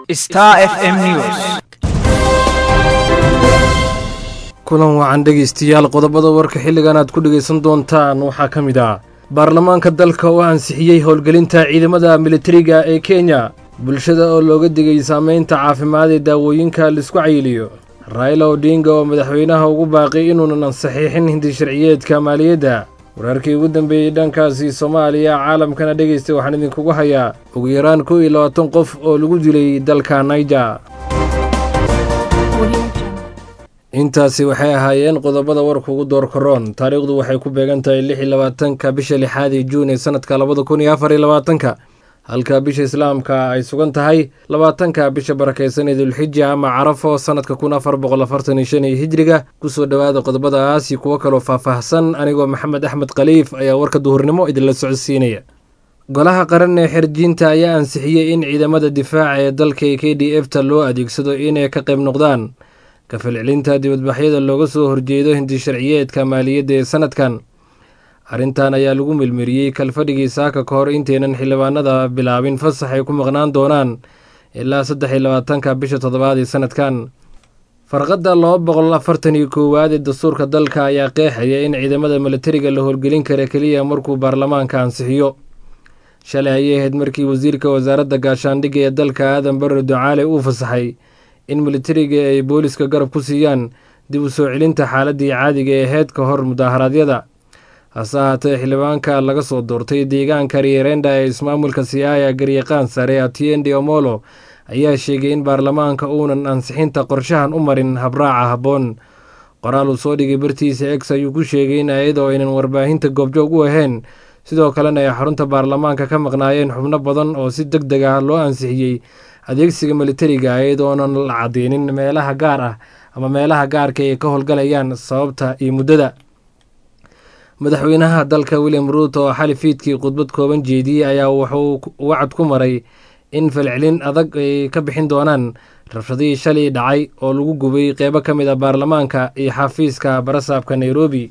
Star FM News. kulan wacan dhegaystayaal qodobada warka xilligan aad ku dhegaysan doontaan waxaa ka mid ah baarlamaanka dalka oo ansixiyey howlgelinta ciidamada militariga ee kenya bulshada oo looga digay saameynta caafimaad ee daawooyinka laisku cayiliyo raila odinga oo madaxweynaha ugu baaqay inuunan saxiixin hindi sharciyeedka maaliyadda wararkii ugu dambeeyey dhankaasi soomaaliya caalamkana dhegaystay waxaan idinkugu hayaa ugu yaraan kow iyo labaatan qof oo lagu dilay dalka naijer intaasi waxay ahaayeen qodobada warka ugu door karoon taariikhdu waxay ku beegan tahay lix iyo labaatanka bisha lixaad ee juun ee sanadka labada kun iyo afar iyo labaatanka halka bisha islaamka ay sugan tahay labaatanka bisha barakeysan ee dulxija ama carafo sanadka kun afar boqol afartan iyo shan iyo hijriga kusoo dhowaada qodobadaas iyo kuwo kaloo faahfaahsan anigoo maxamed axmed khaliif ayaa warka duhurnimo idinla socodsiinaya golaha qaran ee xerjiinta ayaa ansixiyey in ciidamada difaaca ee dalka k d f ta loo adeegsado inay ka qayb noqdaan ka falcelinta dibadbaxyada looga soo horjeedo hindi sharciyeedka maaliyadda ee sanadkan arrintan ayaa lagu melmeriyey kalfadhigii saaka ka hor intaynan xildhibaanada bilaabin fasax ay ku maqnaan doonaan ilaa saddex iyo labaatanka bisha toddobaad ee sanadkan farqadda laba boqol afartan iyo koowaad ee dastuurka dalka ayaa qeexaya in ciidamada milatariga la howlgelin kara keliya markuu baarlamaanka ansixiyo shalay ayay ahayd markii wasiirka wasaaradda gaashaandhigga ee dalka aadan barre ducaale uu fasaxay in militariga ay booliska garab ku siiyaan dib u soo celinta xaaladii caadiga ee aheyd ka hor mudaharaadyada hase ahaatee xildhibaanka laga soo doortay deegaanka rierenda ee ismaamulka siaya garyaqaan sare atiendi omolo ayaa sheegay in baarlamaanka uunan ansixinta qorshahan u marin habraaca habboon qoraal uu soo dhigay bartiisa ex ayuu ku sheegay in ayadoo aynan warbaahinta goobjoog u ahayn sidoo kalena ay xarunta baarlamaanka ka maqnaayeen xubno badan oo si deg deg ah loo ansixiyey adeegsiga militariga iyadoonan la cadeynin meelaha gaar ah ama meelaha gaarka ay ka howlgalayaan sababta iyo muddada madaxweynaha dalka william ruuto oo xali fiidkii khudbad kooban jeediyey ayaa wuxuu wacad ku maray in falcelin adag ay ka bixin doonaan rabshadihii shalay dhacay oo lagu gubay qeybo ka mid ah baarlamaanka iyo xafiiska barasaabka nairobi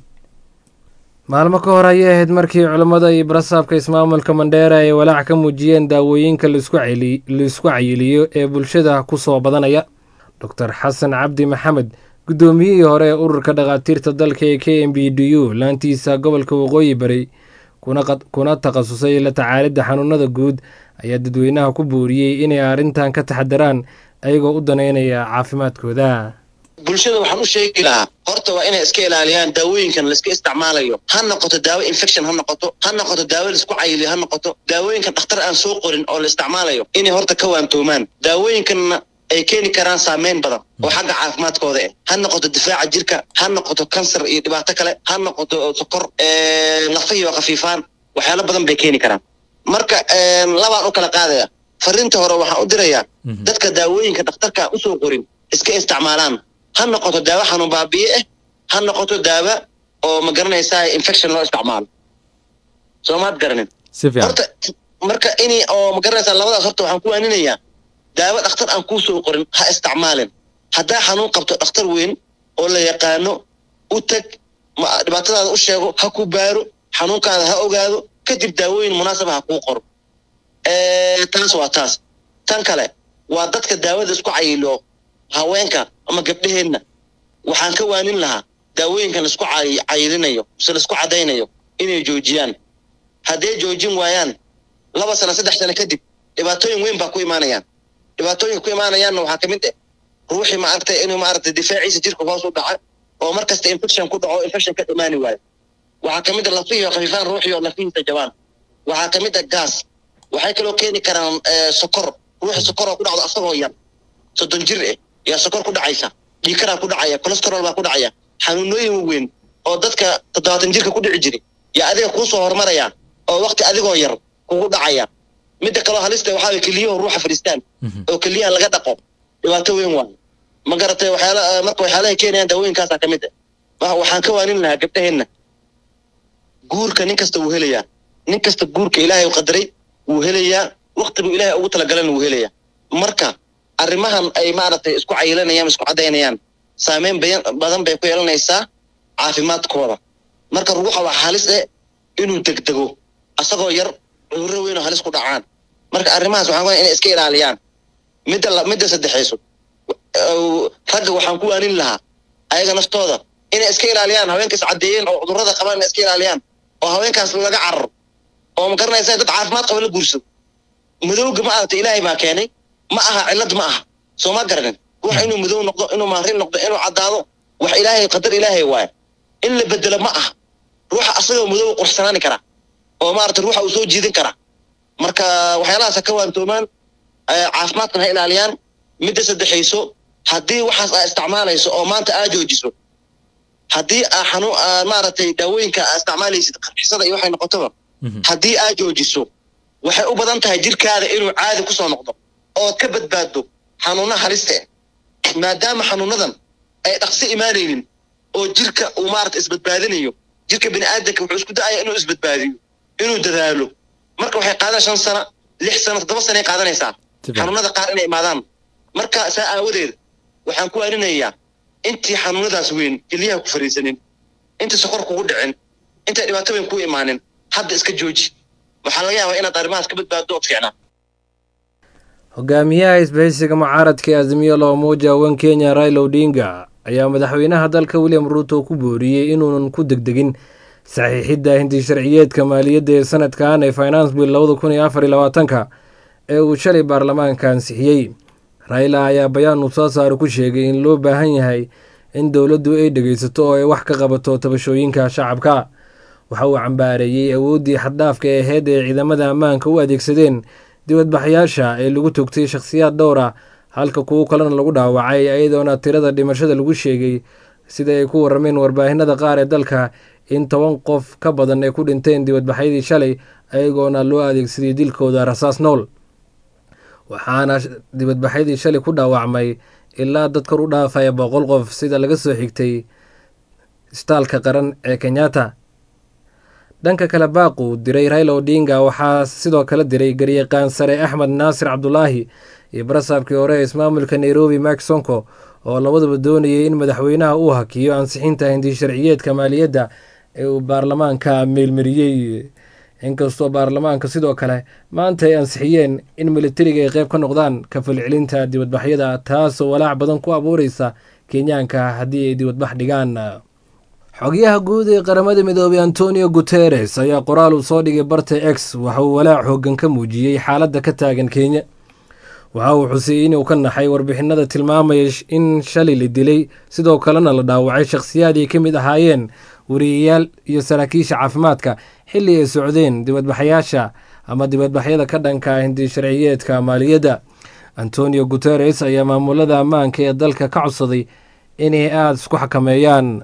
maalmo ka hor ayay ahayd markii culammada iyo barasaabka ismaamulka mandheera ay walaac ka muujiyeen daawooyinka laisku cayiliyo ee bulshada ku soo badanaya doctor xasan cabdi maxamed guddoomiyihii hore ee ururka dhakhaatiirta dalka ee k m b d u laantiisa gobolka waqooyi bari kuna takhasusay la tacaalidda xanuunada guud ayaa dadweynaha ku booriyey inay arrintan ka taxadaraan ayagoo u daneynaya caafimaadkooda bulshada waxaan u sheegi lahaa horta waa inay iska ilaaliyaan daawooyinkan laiska isticmaalayo ha noqoto daawo infection ha noqoto ha noqoto daawo laisku cayiliyo ha noqoto daawooyinkan dhakhtar aan soo qorin oo la isticmaalayo inay horta ka waantoomaan daawooyinkanna ay keeni karaan saameyn badan oo xagga caafimaadkooda eh ha noqoto difaaca jirka ha noqoto kansar iyo dhibaato kale ha noqoto sokor lafahiyo khafiifaan waxyaalo badan bay keeni karaan marka labaan u kala qaadaya fariinta hore waxaan u dirayaa dadka daawooyinka dhakhtarka usoo qorin iska isticmaalaan ha noqoto daawo xanuun baabiye ah ha noqoto daawo oo ma garanaysaa infection loo isticmaalo soo maad garanin horta marka ini oo ma garanaysaa labadaas horta waxaan ku waaninayaa daawo dhakhtar aan kuu soo qorin ha isticmaalin haddaa xanuun qabto dhakhtar weyn oo la yaqaano u tag dhibaatadaada u sheego ha ku baaro xanuunkaada ha ogaado kadib daawooyin munaasaba ha kuu qoro taas waa taas tan kale waa dadka daawada isku cayilo haweenka ama gabdhaheenna waxaan ka waanin lahaa daawooyinkan laisku cayilinayo mise laisku caddaynayo inay joojiyaan hadday joojin waayaan laba sano saddex sano kadib dhibaatooyin weyn baa ku imaanayaan dhibaatooyinka ku imaanayaanna waxaa ka mid ah ruuxii maaragtay inuu maaragtay difaaciisa jirka hoos u dhaco oo mar kasta infection ku dhaco infection ka imaani waayo waxaa ka mid ah lafihii oo khafiifaan ruuxii oo lafihiisa jabaan waxaa ka mid ah gaas waxay kaloo keeni karaan sokor ruuxi sokor oo ku dhacdo asagoo yar soddon jir eh yaa sokor ku dhacaysa dhiikaraa ku dhacaya colesterol baa ku dhacaya xanuunooyin waaweyn oo dadka toddobaatan jirka ku dhici jiri yaa adiga kuu soo horumaraya oo wakti adigoo yar kugu dhacaya midda kaloo halista waxaa way keliyaho ruuxa fadhiistaan oo keliyaha laga dhaqo dhibaato weyn waayo ma garatay waxyaala marka waxyaalahay keenayaan daawooyinkaasaa ka mid ah waxaan ka waanin lahaa gabdhaheenna guurka nin kasta wuu helayaa nin kasta guurka ilaahay qadaray wuu helayaa waktigu ilaahay ugu talagalana wuu helayaa marka arrimahan ay maaragtay isku cayilanayaan isku caddaynayaan saameyn badan bay ku yeelanaysaa caafimaadkooda marka ruuxa waa halis eh inuu degdego asagoo yar cudurro weyn oo halis ku dhacaan marka arrimahaas waxaan kuleeyahay inay iska ilaaliyaan midda la- midda saddexayso uh, ragga waxaan ku waanin lahaa ayaga naftooda inay iska ilaaliyaan haweenka iscadeeyeen oo cudurrada qabaan inay iska ilaaliyaan oo haweenkaas laga cararo oo ma garanaysa dad caafimaad qaba la guursado madowga ma aragta ilaahay baa keenay ma aha cillad ma aha soo ma garanin ruux inuu madow noqdo inuu maarin noqdo inuu caddaado wax ilaahay qadar ilaahay waaye in la bedelo ma aha ruuxa asagoo madow qursanaani kara oo maarata ruuxa uu soo jiidin kara marka waxyaalahaas ha ka waantoomaan eh, caafimaadkan ha ilaaliyaan midda saddexayso haddii waxaas aa isticmaalayso oo maanta aa joojiso haddii aa xanu aa maaragtay daawooyinka aa isticmaalaysid qarxisada iyo waxay noqotoba haddii aa joojiso waxay u badan tahay jirkaada inuu caadi ku soo noqdo ood ka badbaaddo xanuuna halista ah maadaama xanuunadan ay dhaqsi imaanaynin oo jirka uu maarata isbadbaadinayo jirka bini'aadanka wuxuu isku da'aya inuu isbadbaadiyo inuu dadaalo marka waxay qaadan shan sana lix sana toddoba sanay qaadanaysaa Tiba. xanuunada qaar inay imaadaan marka saa aawadeed waxaan ku waarinayaa intii xanuunadaas weyn keliyaha ku fariisanin intii sokor kugu dhicin intay dhibaato weyn ku imaanin hadda iska jooji waxaa laga yaabaa inaad arrimahaas ka badbaaddo ood fiicnaa hogaamiyaha isbahaysiga mucaaradka ee azimio la umoja wan kenya raila odinga ayaa madaxweynaha dalka william ruuto ku booriyey inuunan ku degdegin saxiixidda hindi sharciyeedka maaliyadda ee sanadkan ee finance bill labada kun iyo afar iyo labaatanka ee uu shalay baarlamaanka ansixiyey raila ayaa bayaan uu soo saaro ku sheegay in loo baahan yahay in dowladdu ay dhegaysato oo ay wax ka qabato tabashooyinka shacabka waxa uu cambaareeyey awooddii xaddhaafka ee aheyd ee ciidamada ammaanka u adeegsadeen dibadbaxyaasha ee lagu togtay shakhsiyaad dhowr ah halka kuwo kalena lagu dhaawacay iyadoona tirada dhimashada lagu sheegay sida ay ku warameen warbaahinada qaar ee dalka in toban qof ka badan ay ku dhinteen dibadbaxyadii shalay ayagoona loo adeegsaday dilkooda rasaas nool waxaana sh- dibadbaxyadii shalay ku dhaawacmay ilaa dad kor u dhaafaya boqol qof sida laga soo xigtay istaalka qaran ee kenyatta dhanka kale baaqu diray raila odinga waxaa sidoo kale diray garyaqaan sare axmed naasir cabdulaahi iyo barasaabkii hore ee ismaamulka nairobi mak sonko oo labaduba doonayay in madaxweynaha uu hakiyo ansixinta hindi sharciyeedka maaliyadda ee uu baarlamaanka meelmariyey inkastoo baarlamaanka sidoo kale maanta ay ansixiyeen in militariga ay qayb ka noqdaan ka falcelinta dibadbaxyada taasoo walaac badan ku abuureysa kenyaanka haddii ay dibadbax dhigaan xogyaha guud ee qaramada midoobay antonio guteres ayaa qoraal uu soo dhigay barta x waxa uu walaac xoogan ka muujiyey xaaladda ka taagan kenya waxa uu xusiyey inuu ka naxay warbixinada tilmaamaya sh- in shalay la dilay sidoo kalena la dhaawacay shakhsiyaad ay ka mid ahaayeen wariyayaal iyo saraakiisha caafimaadka xilli ay socdeen dibadbaxyaasha ama dibadbaxyada ka dhanka ah hindi sharciyeedka maaliyadda antonio guteres ayaa maamulada ammaanka ee dalka ka codsaday inay aada isku xakameeyaan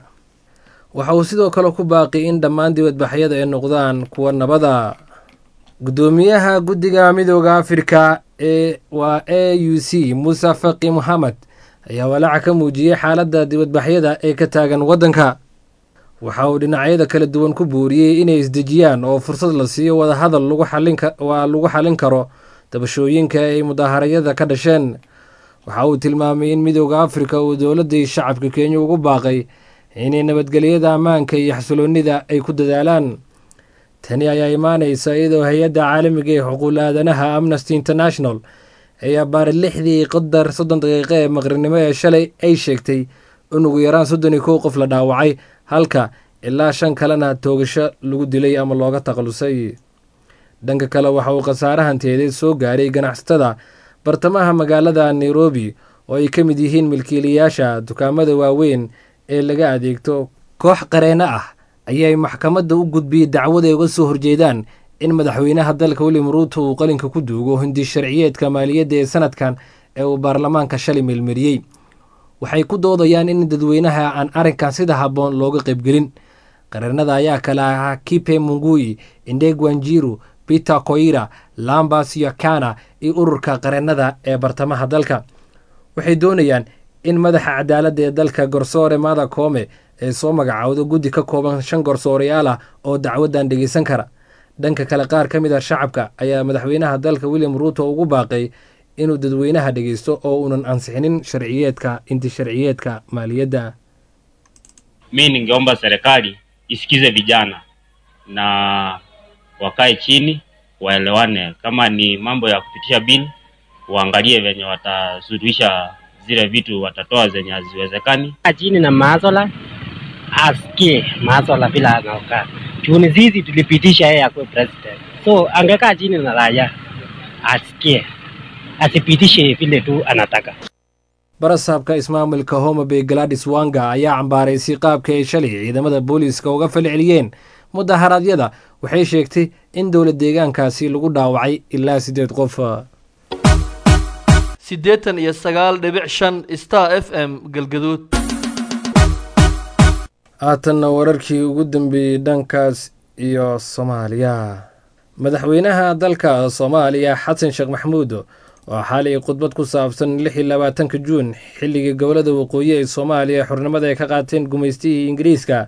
waxa uu sidoo kale ku baaqi in dhammaan dibadbaxyada ay noqdaan kuwa nabada gudoomiyaha guddiga midooda afrika ee waa a u c muuse faqi mohamed ayaa walaaca ka muujiyey xaaladda dibadbaxyada ee ka taagan waddanka waxa uu dhinacyada kala duwan ku buuriyey inay isdejiyaan oo fursad la siiyo wadahadal lagu xalin ka- waa lagu xalin karo dabashooyinka ay mudaaharayada ka dhasheen waxa uu tilmaamay in midooda afrika uu dowladda iyo shacabka kenya ugu baaqay inay nabadgelyada ammaanka iyo xasiloonnida ay ku dadaalaan tani ayaa imaanaysa iyadoo hay-adda caalamiga ee xuquuqul aadanaha amnesty international ay abaaray lixdii qadar soddon daqiiqo ee maqribnimo ee shalay ay sheegtay in ugu yaraan soddon iyo kow qof la dhaawacay halka ilaa shan kalena toogasho lagu dilay ama looga takhalusay dhanka kale waxa uu khasaare hantiyadeed soo gaaray ganacsatada bartamaha magaalada nairobi oo ay ka mid yihiin milkiilayaasha dukaamada waaweyn ee laga adeegto koox qareeno ah ayay maxkamadda u gudbiyey dacwad ay uga soo horjeedaan in madaxweynaha dalka william ruuto uu qalinka ku duugo hindi sharciyeedka maaliyadda ee sanadkan ee uu baarlamaanka shalay meelmariyey waxay ku doodayaan in dadweynaha aan arrinkan sida habboon looga qaybgelin qareenada ayaa kale ahaa kipe mungui indegwanjiru peter koira lambas iyo kana iyo ururka qareenada ee bartamaha dalka waxay doonayaan in madaxa cadaaladda ee dalka garsoore mada koome ee soo magacaawdo guddi ka kooban shan garsooreyaal ah oo dacwaddan dhegeysan kara dhanka kale qaar ka mid ah shacabka ayaa madaxweynaha dalka william ruuto ugu baaqay inuu dadweynaha dhegeysto oo uunan ansixinin sharciyeedka inti sharciyeedka maaliyadda mi ningeomba serikali isikize vijana na wakae chini waelewane kama ni mambo ya kupitisha bili waangalie venye watasuluhisha zile vitu, watatoa zenye haziwezekani. chini na Mazola asikie Mazola vile anaokaa. Juni sisi tulipitisha yeye akuwe president, so angekaa chini na raia asikie, asipitishe vile tu anataka. barasaabka ismaamulka homa bay galadis wanga ayaa cambaaraysay qaabka ay shalay ciidamada booliiska uga falceliyeen mudaharaadyada waxay sheegtay in dowlad deegaankaasi lagu dhaawacay ilaa siddeed qof siddeetan iyo sagaal dhibic shan star f m galgaduud haatanna wararkii ugu dambeeyey dhankaas iyo soomaaliya madaxweynaha dalka soomaaliya xasan sheekh maxamuud oo xalay khudbad ku saabsan lix iyo labaatanka juun xilligii gobolada waqooyi ee soomaaliya xornimada ay ka qaateen gumaystihii ingiriiska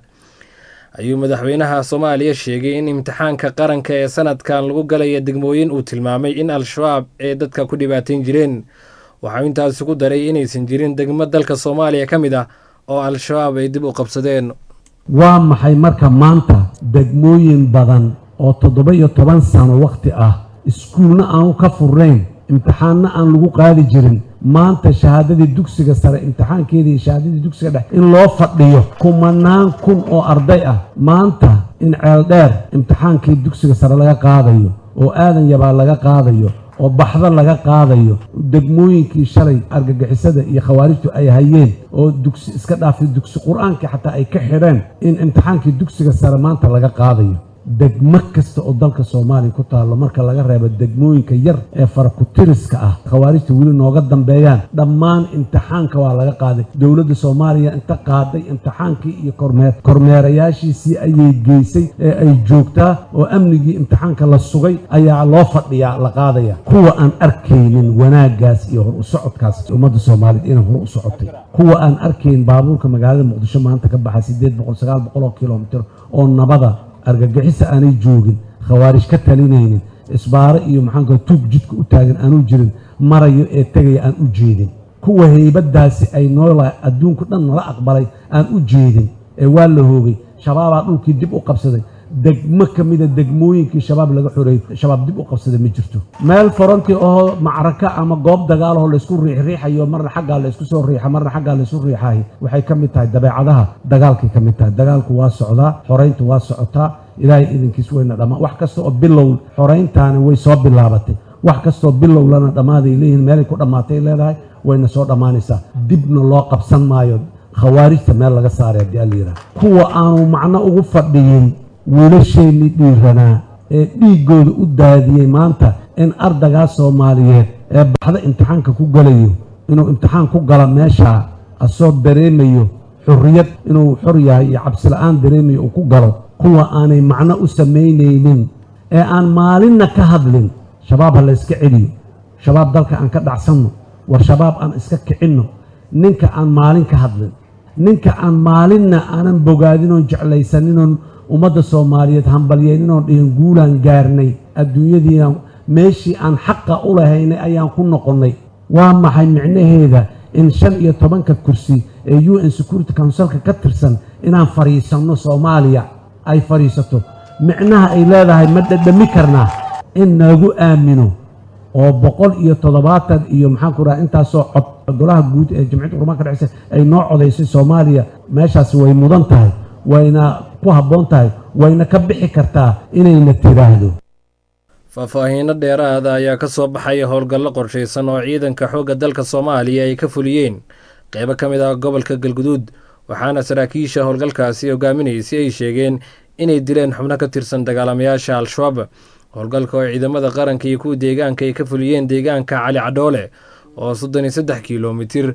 ayuu madaxweynaha soomaaliya sheegay in imtixaanka qaranka ee sanadkan lagu galaya degmooyin uu tilmaamay in al-shabaab ay dadka ku dhibaateyn jireen waxau intaasi ku daray inaysan jirin degmo dalka soomaaliya ka mid ah oo al-shabaab ay dib u qabsadeen waa maxay marka maanta degmooyin badan oo toddoba iyo toban sano wakhti ah iskuulna aanu ka furnayn imtixaanna aan lagu qaadi jirin maanta shahaadadii dugsiga sare imtixaankeedii iyo shahaadadii dugsiga dhex in loo fadhiyo kumanaan kun oo arday ah maanta in ceel dheer imtixaankii dugsiga sare laga qaadayo oo aadan yabaa laga qaadayo oo baxdo laga qaadayo degmooyinkii shalay argagixisada iyo khawaarijtu ay hayeen oo dugsi iska dhaafay dugsi qur-aankii xataa ay ka xidheen in imtixaankii dugsiga sare maanta laga qaadayo degmo kasta oo dalka soomaaliya ku taallo marka laga reebo degmooyinka yar ee farakutiriska ah khawaarijta weli nooga dambeeyaan dhammaan imtixaanka waa laga qaaday dowladda soomaaliya inta qaaday imtixaankii iyo kormeer kormeerayaashiisii ayay geysay ee ay joogtaa oo amnigii imtixaanka la sugay ayaa loo fadhiyaa la qaadaya kuwa aan arkaynin wanaaggaas iyo hor u socodkaas ummadda soomaaliyeed inay hor u socotay kuwa aan arkayn baabuurka magaalada muqdisho maanta ka baxa siddeed boqol sagaal boqol oo kilomitir oo nabada argagixisa aanay joogin khawaarij ka talinaynin isbaaro iyo maxaanka tuug jidka u taagan aanu jirin marayo ee tegaya aan u jeedin kuwa heybadaasi ay noola adduunku dhan nala aqbalay aan u jeedin ee waa la hoogay shabaabaa dhulkii dib u qabsaday degmo ka mida degmooyinkii shabaab laga xoreeyey shabaab dib u qabsaday ma jirto meel foranti oo macraka ama goob dagaalahoo laysku riixriixayo marna xaggaa laysku soo riixa marna xaggaa laysku riixahay waxay ka mid tahay dabeecadaha dagaalkay ka mid tahay dagaalku waa socdaa xorayntu waa socotaa ilaahay idinkiis weyna dhammaan wax kasta oo bilow xorayntaani way soo bilaabatay wax kastaoo bilow lana dhammaaday leeyihiin meelay ku dhammaatay leedahay wayna soo dhammaanaysaa dibna loo qabsan maayo khawaarijta meel laga saaray haddii alla yidhaha kuwa aanu macno ugu fadhiyin wiilasheennii dhiiranaa ee dhiiggooda u daadiyey maanta in ardaygaa soomaaliyeed ee baxda imtixaanka ku galayo inuu imtixaan ku gala meeshaa asoo dareemayo xurriyad inuu xor yahay iyo cabsila'aan dareemayo uu ku galo kuwa aanay macno u samaynaynin ee aan maalinna ka hadlin shabaab ha la yska celiyo shabaab dalka aan ka dhacsanno war shabaab aan iska kicinno ninka aan maalin ka hadlin ninka aan maalinna aanan bogaadinoon jeclaysaninoon ummadda soomaaliyeed hambalyeeninoon dhihin guulaan gaarnay adduunyadiina meeshii aan xaqa u lahaynay ayaan ku noqonnay waa maxay micnaheeda in shan iyo tobanka kursi ee u n security councilka ka tirsan inaan fadhiisanno soomaaliya ay fadhiisato micnaha ay leedahay ma dhadhami karnaa in nagu aamino oo boqol iyo toddobaatan iyo maxaan ku raha intaasoo cod golaha guud ee jamciyadda qurmaanka dhexeysa ay noo codaysay soomaaliya meeshaasi way mudan tahay wayna ku habboon tahay wayna ka bixi kartaa inayna tiraahdo faahfaahiino dheeraada ayaa ka soo baxaya howlgallo qorshaysan oo ciidanka xoogga dalka soomaaliya ay ka fuliyeen qeybo ka mid ah gobolka galguduud waxaana saraakiisha howlgalkaasi hogaaminaysay ay sheegeen inay dileen xubno ka tirsan dagaalamayaasha al-shabaab howlgalka oo ciidamada qaranka iyo kuwa deegaanka ay ka fuliyeen deegaanka cali cadhoole oo soddon iyo saddex kilomitir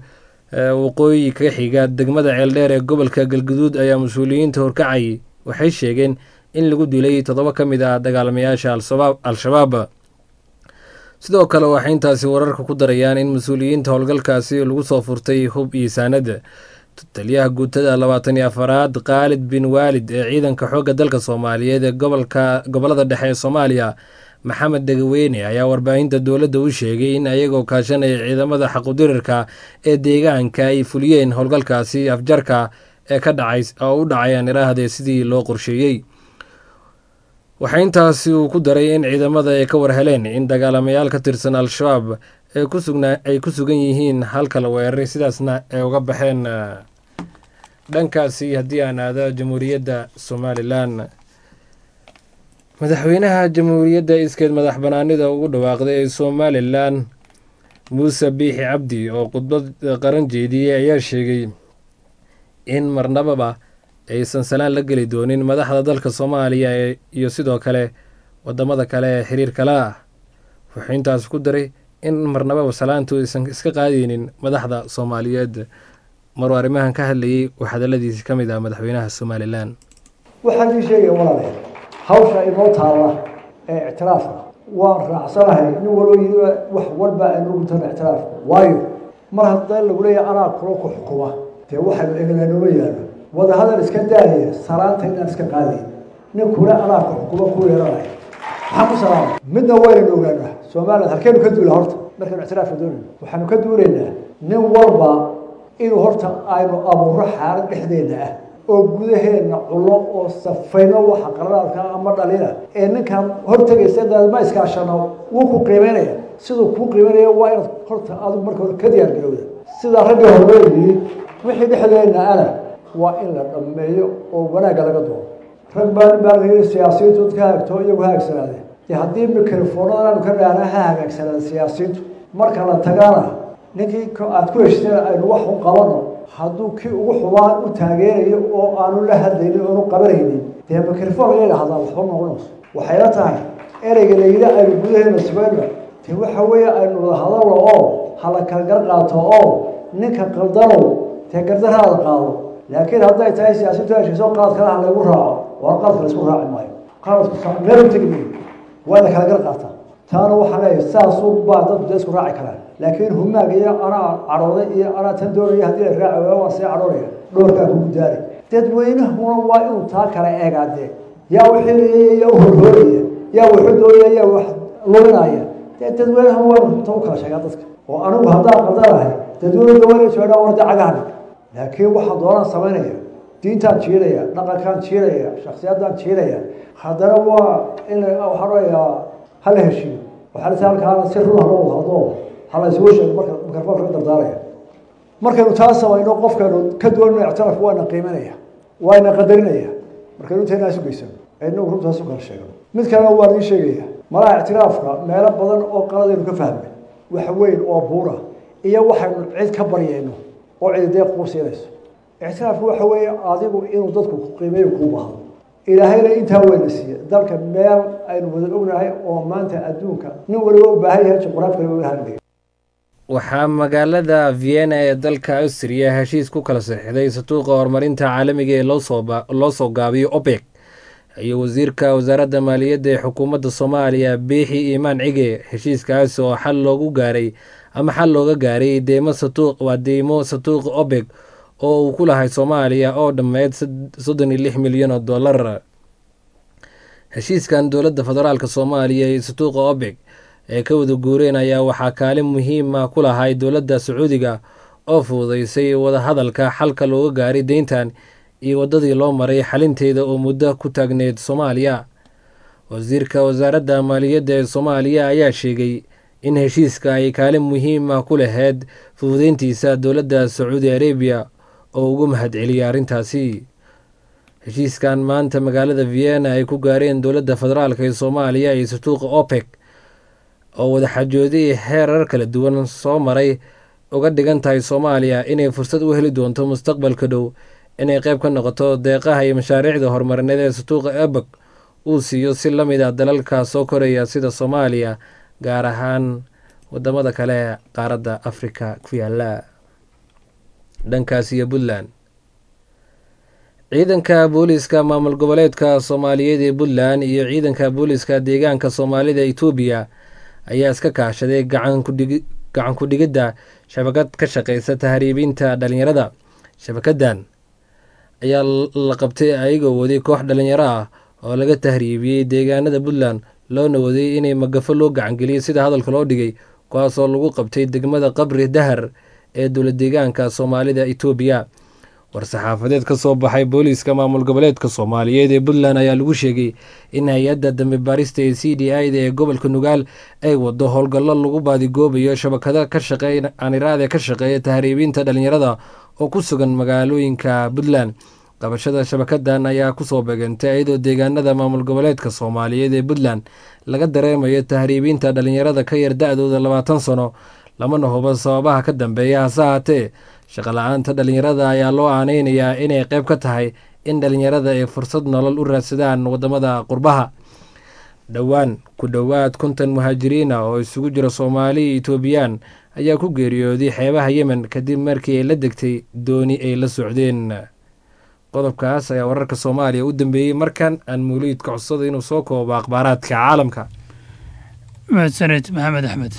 waqooyi ka xiga degmada ceeldheer ee gobolka galguduud ayaa mas-uuliyiinta horkacay waxay sheegeen in lagu dilay toddoba ka mid ah dagaalamayaasha al-shabaab sidoo kale waxay intaasi wararka ku darayaan in mas-uuliyiinta howlgalkaasi lagu soo furtay hub iyo saanad taliyaha guutada labaatan iyo afaraad khaalid bin waalid ee ciidanka xoogga dalka soomaaliyeed ee gobolka gobolada dhexe ee soomaaliya maxamed degaweyne ayaa warbaahinta dowladda u sheegay in ayagoo kaashanaya ciidamada xaqudirarka ee deegaanka ay fuliyeen howlgalkaasi afjarka ee ka dhacay oo u dhacayaan iraahde sidii loo qorsheeyey waxaa intaasi uu ku daray in ciidamada ay ka war heleen in dagaalamayaal ka tirsan al-shabaab ay ku sugnaa ay ku sugan yihiin halka la weeraray sidaasna ay uga baxeen dhankaasi haddii aan aado jamhuuriyadda somalilan madaxweynaha jamhuuriyadda iskeed madax banaanida ugu dhawaaqday ee somalilan muuse biixi cabdi oo khudbad qaran jeediyey ayaa sheegay in marnababa aysan salaan la geli doonin madaxda dalka soomaaliya iyo sidoo kale wadamada kale ee xiriirka la ah wuxuu intaas ku daray in marnababa salaantu aysan iska qaadeynin madaxda soomaaliyeed maruu arrimahan ka hadlayey uu hadaladiisi ka mid ah madaxweynaha somalilan waxaan ii sheegaya walaalayaal hawsha inoo taalla ee ictiraafka waan raacsanahay nin waloo yidhi wax walba aynu ugu tana ictiraafka waayo mar haddee lagu leeyahay anaa kula ku xukuma dee waxaynu egnaa nooma yaalo wadahadal iska daaya salaanta inaan iska qaadayn nin kule anaa ku xukuma ku yeeranaya maxaa ku salaama midna waynanu ogaanaa somaliland halkeenu ka duula horta markaynu ictiraafka doonayno waxaanu ka duulaynaa nin walba inuu horta aynu abuuro xaalad dhexdeena ah oo gudaheenna cullo oo safayno waxa qaradaadka ama dhalina ee ninkan hortegaysa ma iskaashano wuu ku qiimeynaya siduu kuu qiimeynaya waa inaad horta adigu marka hore ka diyaar garowda sidaa raggii hormeeyii wixii dhexdeenna ana waa in la dhammeeyo oo wanaagga laga doono rag baa nin baa la yidhi siyaasiyiintu dadka hagaagto iyagu hagaagsanaadeen dee haddii mikrofoonada aanu ka dhaana ha hagaagsanaada siyaasiyiintu marka la tagana ninkii aad ku heshteen aynu wax u qabano hadduu kii ugu xubaan u taageerayo oo aanu la hadlaynin oonu qabanaynin dee mikrofon laga idhahdaa waxba noqonayso waxayla tahay ereyga la yidhi aynu gudaheena sugayno dee waxa weeye aynu wada hadalno oo hala kala gar qaato oo ninka qaldanow dee gardaraada qaado laakiin hadday tahay siyaasiintu heshiiso qaadkana ha laygu raaco waa qaadka laysku raaci maayo qaadku meel u tegi maayo waa la kala gar qaataa taana waxaa leeyahay saasuu baa dadku dee isku raaci karaan laakiin humaag iyo anaa cadhooday iyo anaa tan doonaya haddii la raaci waayo waan sii cadhoonaya dhoorkaa kugu daari dadweynahuna waa inuu taa kala eegaadee yaa uxilaya yaa u horhooraya yaa wuxu doonaya yaa wax luminaya dee dadweynaha waa runta u kala sheegaa dadka oo anigu haddaan qaldanahay dadweynuda waa inay joogaan warda cagaha dhig laakiin waxaa doonaan samaynaya diintaan jiilaya dhaqankaan jiilaya shaksiyadaan jiilaya haddana waa in waxaan onayaa hala heshiiyo waxaa lata halkaana si run haloo wada hadlo hala isugu sheego marka mikrofoonka ka dardaalaya markaynu taa samayno qofkaynu ka doonino ictiraafka waana qiimanaya waana qadarinaya markaynu inteena isu geysano inagu runtaas u kala sheegno mid kalena waan ii sheegaya malaha ictiraafka meelo badan oo qaladaynu ka fahmay wax weyn oo buura iyo waxaynu cid ka baryayno oo cidi dee kuu siinayso ictiraafku waxa weeye adigu inuu dadku ku qiimeeyo kuu bahdo ilaahayna intaa weyna siiye dalka meel aynu wada ognahay oo maanta adduunka nin waliba u baahan yahay juqraafkana wadahandhiga waxaa magaalada vienna ee dalka austria heshiis ku kala saxiixday satuuqa horumarinta caalamiga ee loo soo gaabiyo opec iyo wasiirka wasaaradda maaliyadda ee xukuumadda soomaaliya biixi iimaan cige heshiiskaas oo xal loogu gaaray ama xal looga gaaray deymo satuuq waa deymo satuuqa opec oo uu ku lahay soomaaliya oo dhammeyd soddon iyo lix milyan oo dollar heshiiskan dowladda federaalk soomaaliya iyo satuuqa opec ee ka wada guureen ayaa waxaa kaalin muhiima ku lahay dowladda sacuudiga oo fududeysay wadahadalka xalka looga gaaray deyntan iyo waddadii loo maray xalinteeda oo muddo ku taagneyd soomaaliya wasiirka wasaaradda maaliyadda ee soomaaliya ayaa sheegay in heshiiska ay kaalin muhiima ku laheyd fududeyntiisa dowladda sacuudi arabiya oo ugu mahadceliyay arrintaasi heshiiskan maanta magaalada vienna ay ku gaareen dowladda federaalk ee soomaaliya iyo satuuqa opec oo wadaxajooday heerar kala duwan soo maray uga dhigan tahay soomaaliya inay fursad u heli doonto mustaqbalka dhow inay qayb ka noqoto deeqaha iyo mashaariicda horumarineed ee satuuqa ebek uu siiyo si la mid a dalalka soo koraya sida soomaaliya gaar ahaan wadamada kale ee qaaradda afrika ku yaala dhankaas iyo puntland ciidanka booliiska maamul goboleedka soomaaliyeed ee puntland iyo ciidanka booliiska deegaanka soomaalida etoobiya ayaa iska kaashaday gacan ku-dhigidda shabakad ka shaqeysa tahriibinta dhalinyarada shabakadan ayaa la qabtay ayagoo waday koox dhalinyaro ah oo laga tahriibiyey deegaanada puntland loona waday inay magafo loo gacangeliyey sida hadalka loo dhigay kuwaasoo lagu qabtay degmada qabri dahar ee dowla deegaanka soomaalida etoobiya war-saxaafadeed ka soo baxay booliiska maamul goboleedka soomaaliyeed ee puntland ayaa lagu sheegay in hay-adda dambe baarista ee c d i da ee gobolka nugaal ay wado howlgallo lagu baadigoobayo shabakado ka shaqeey aniraade ka shaqeeya tahriibinta dhalinyarada oo ku sugan magaalooyinka puntland qabashada shabakadan ayaa kusoo beegantay iyadoo deegaanada maamul goboleedka soomaaliyeed ee puntland laga dareemayo tahriibinta dhalinyarada ka yar da-dooda labaatan sano lamana hubo sababaha ka dambeeya hase haatee shaqola-aanta dhalinyarada ayaa loo aaneynayaa inay qeyb ka tahay in dhalinyarada ay fursad nolol u raadsadaan wadamada qurbaha dhowaan ku dhowaad konton muhaajiriina oo isugu jira soomaali iyo etoobiyaan ayaa ku geeriyooday xeebaha yemen kadib markii ay la degtay dooni ay la socdeen qodobkaas ayaa wararka soomaaliya u dambeeyey markan aan mawliidka codsada inuu soo koobo akhbaaraadka caalamka mahadsaned maxamed axmed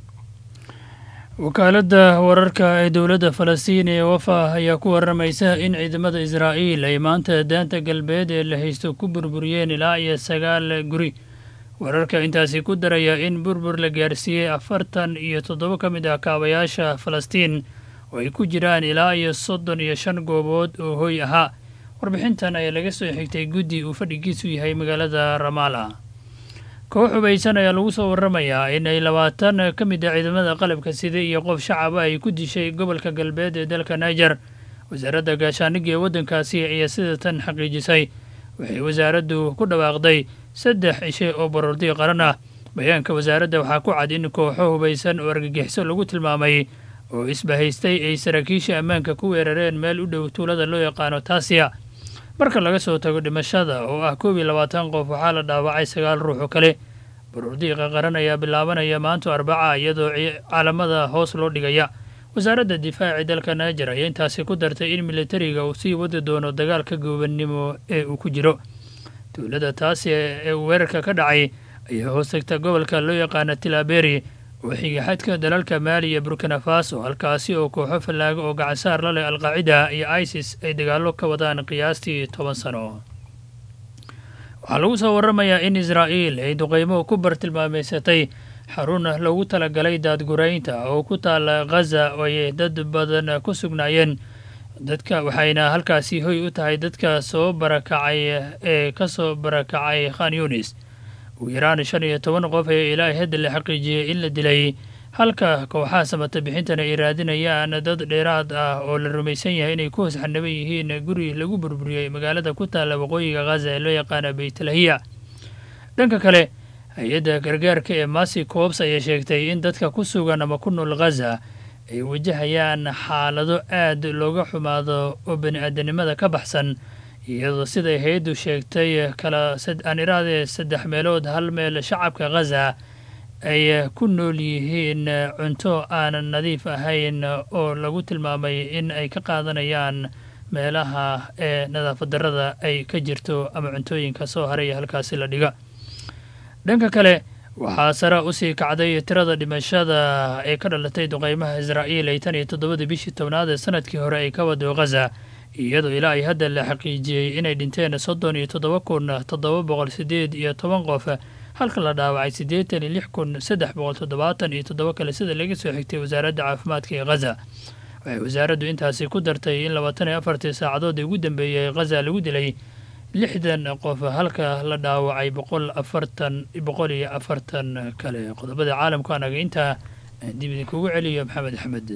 wakaaladda wararka ee dowladda falastiin ee wafa ayaa ku waramaysa in ciidamada israa'iil ay maanta daanta galbeed ee la haysto ku burburiyeen ilaa iyo sagaal guri wararka intaasi ku daraya in burbur la gaarsiiyey afartan iyo toddoba ka mid ah kaabayaasha falastiin oo ay ku jiraan ilaa iyo soddon iyo shan goobood oo hoy ahaa warbixintan ayaa laga soo xigtay guddi uu fadhigiisu yahay magaalada ramaala koox hubaysan ayaa lagu soo waramayaa in ay labaatan ka mid ah ciidamada qalabka sida iyo qof shacaba ay ku dishay gobolka galbeed ee dalka niger wasaaradda gaashaaniga ee waddankaasi ayaa sida tan xaqiijisay waxay wasaaraddu ku dhawaaqday saddex cishe oo baroordi qaran ah bayaanka wasaaradda waxaa ku cad in kooxo hubaysan oo argagixiso lagu tilmaamay oo isbahaystay ay saraakiisha ammaanka ku weerareen meel u dhow tuulada loo yaqaano taasiya marka laga soo tago dhimashada oo ah koob iyo labaatan qof waxaa la dhaawacay sagaal ruux oo kale baruurdiiqa qaran ayaa bilaabanaya maanto arbaca iyadoo caalamada hoos loo dhigaya wasaaradda difaaci dalka niger ayaa intaasi ku dartay in militariga uu sii wadi doono dagaalka goobannimo ee uu ku jiro tuulada taasi ee weerarka ka dhacay ayaa hoos tagta gobolka loo yaqaana tilaberi oo xiga xadka dalalka maali iyo burkina faso halkaasi oo kooxo fallaago oo gacansaar la leh alqaacida iyo isis ay dagaallo ka wadaan qiyaastii toban sano waxaa lagu soo waramayaa in israa'iil ay duqeymo ku bartilmaameysatay xarun loogu talagalay daadguraynta oo ku taala ghaza oo ay dad badan ku sugnaayeen dadka waxayna halkaasi hoy u tahay dadka soo barakacay ee ka soo barakacay khan yunis ugu yaraan shan iyo toban qof ayaa ilaa hadda la xaqiijiyey in la dilay halka kooxaha samata bixintana ay raadinayaan dad dheeraad ah oo la rumaysan yahay inay ku hoos xanaban yihiin guri lagu burburiyey magaalada ku taalla waqooyiga khaza ee loo yaqaana beytlahiya dhanka kale hay-adda gargaarka ee masi coobs ayaa sheegtay in dadka ku sugan ama ku nool khaza ay wajahayaan xaalado aad looga xumaado oo bani aadanimada ka baxsan iyadoo siday hay-addu sheegtay kala aan iraadee saddex meelood hal meel shacabka khaza ay ku nool yihiin cunto aan nadiif ahayn oo lagu tilmaamay in ay ka qaadanayaan meelaha ee nadaafad darrada ay ka jirto ama cuntooyinka soo haraya halkaasi la dhiga dhanka kale waxaa sare usii kacday tirada dhimashada ee ka dhalatay duqeymaha israa'iil ay tan iyo toddobadii bishii tobnaad ee sanadkii hore ay ka wado khaza iyadoo ilaa ay hadda la xaqiijiyey inay dhinteen soddon iyo toddoba kun toddoba boqol sideed iyo toban qof halka la dhaawacay siddeetan iyo lix kun saddex boqol toddobaatan iyo toddoba kale sida laga soo xigtay wasaaradda caafimaadka ee khaza waxay wasaaraddu intaasi ku dartay in labaatan iyo afartii saacadood ugu dambeeyey khaza lagu dilay lixdan qof halka la dhaawacay boqol afartan boqol iyo afartan kale qodobada caalamku anaga intaa dib idinkugu celiyo maxamed axmed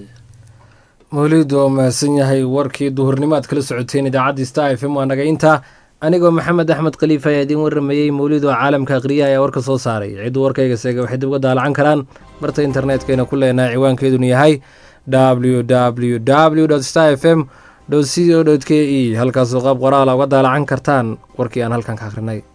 mawliid oo mahadsan yahay warkii duhurnimo aad kala socoteen idaacadda star f m waa naga intaa anigoo maxamed axmed khaliif ayaa idiin warramayey mawliid oo caalamka akhriya ayaa warka soo saaray cidduu warkayga seega waxay dib uga daalacan karaan barta internetkayna ku leenahay ciwaankeeduna yahay w w w star f m co k e halkaasoo qaab qoraala uga daalacan kartaan warkii aan halkan ka akhrinay